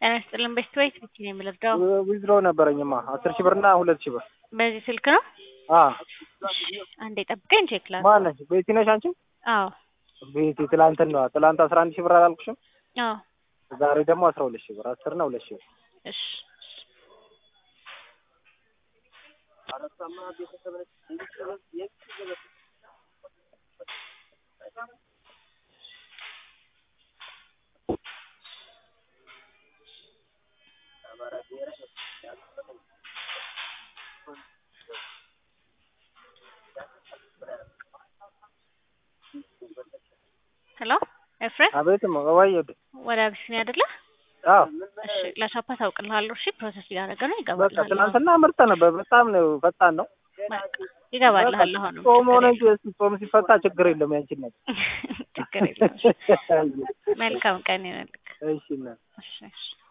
ጤና ይስጥልን ቤስት ቤት ብቻ ነው የምለብደው። ዊዝድሮ ነበረኝማ አስር ሺህ ብር እና ሁለት ሺህ ብር። በዚህ ስልክ ነው። አ አንዴ ጠብቀኝ ቼክ ላድርግ። ማነሽ? ቤቲ ነሽ አንቺ? አዎ ቤቲ ትላንትን ነው ትላንት አስራ አንድ ሺህ ብር አላልኩሽም? አዎ ዛሬ ደግሞ አስራ ሁለት ሺህ ብር አስር እና ሁለት ሺህ ብር። እሺ ሄሎ ኤፍሬም አቤት ወይ ወደ አቢሲኒያ አይደለ? አዎ እሺ ለሻፓ ታውቅልሃለሁ። እሺ ፕሮሰስ እያደረገ ነው በቃ ይገባልሃል። ትናንትና ምርጥ ነበር። በጣም ነው ፈጣን ነው። በቃ ይገባልሃል። አሁንም ጾም ሆነ እንጂ እስኪ ጾም ሲፈታ ችግር የለም ያንቺን ነው። ችግር የለም። መልካም ቀን ይሁንልህ። እሺ እና እሺ እሺ